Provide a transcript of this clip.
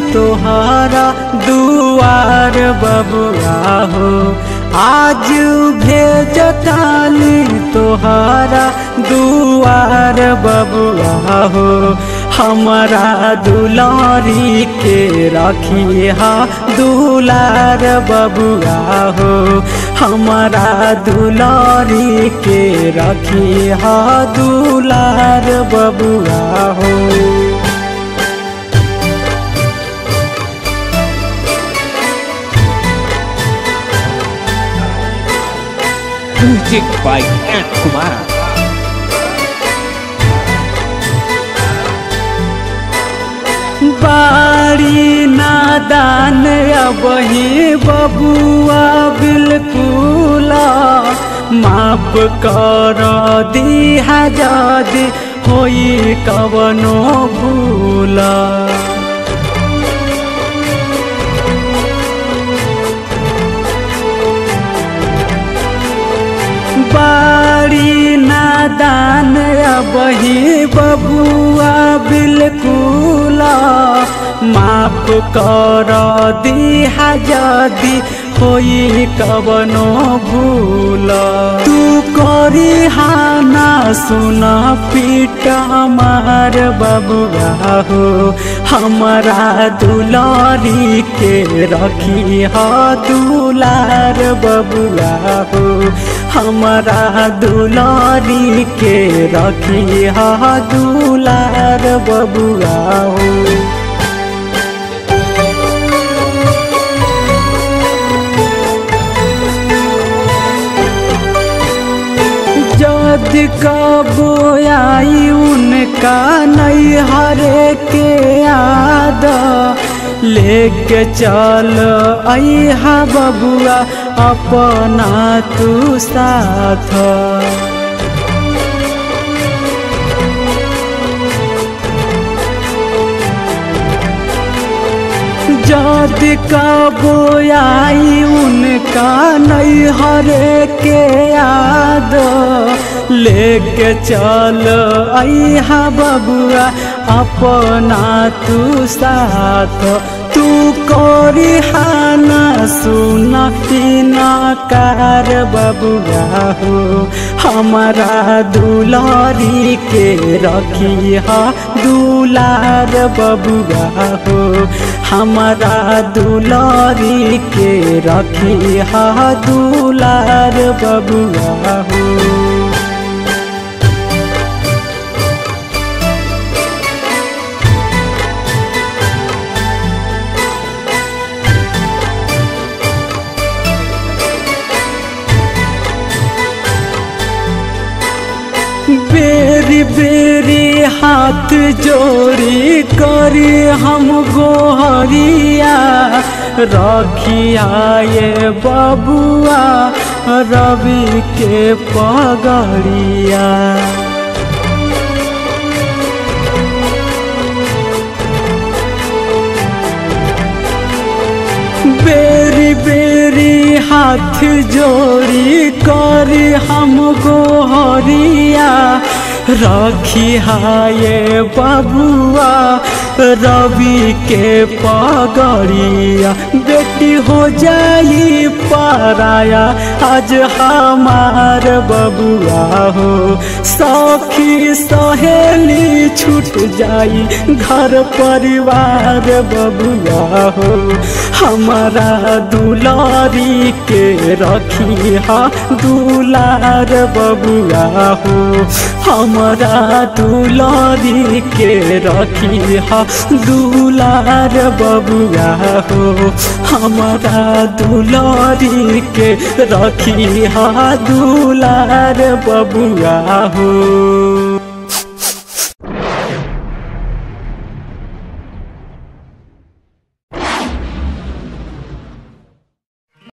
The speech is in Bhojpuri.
तोहरा दुआर बबुआ हो आज भेजतानी तोहरा दुआर बबुआ हो हमारा दुलारी के रखिया दुलार बबुआ हो हमारा दुलारी के रखिया दुलार बबुआ हो Music by Ant Kumar. बाड़ी नादान अबही बबुआ बिल्कुल माफ कर दिहा जदि होई कवनो भूला बाड़ी नादान बही बबुआ बिल्कुल माफ कर दिहा जदि होई कवनो भूल तू करी हाना सुन पीट हमार बबुआ हो हमारा दुलारी के रखी ह दुलार बबुआ हो हमारा दुलारी के रखी ह दुलार बबुआ हो जद कबो आई उनका नहीं हरे के याद लेके चल अहा बबुआ अपना तू साथ जद कबो आई उनका नहीं हरे के याद लेके चल अहा बबुआ अपना तू साथ तू करी हाना सुन ना कार बबुआ हो हमारा दुलारी के रखी हा दुलार बबुआ हो हमारा दुलारी के रखी हा दुलार बबुआ हो बेरी बेरी हाथ जोड़ी करी हम गोहरिया रखिया ये बबुआ रवि के पगड़िया बेरी बेरी हाथ जोड़ी कर हम गोहरिया रखी ये बबुआ रवि के पगड़िया बेटी हो जाई पराया आज हमार बबुआ हो सखी सहेली छूट जाई घर परिवार बबुआ हो हमारा दुलारी के रखी हा दुलार बबुआ हो हमारा दुलारी के रखी हा दुलार बबुआ हो हमारा दुलारी के रखी हा दुलार बबुआ हो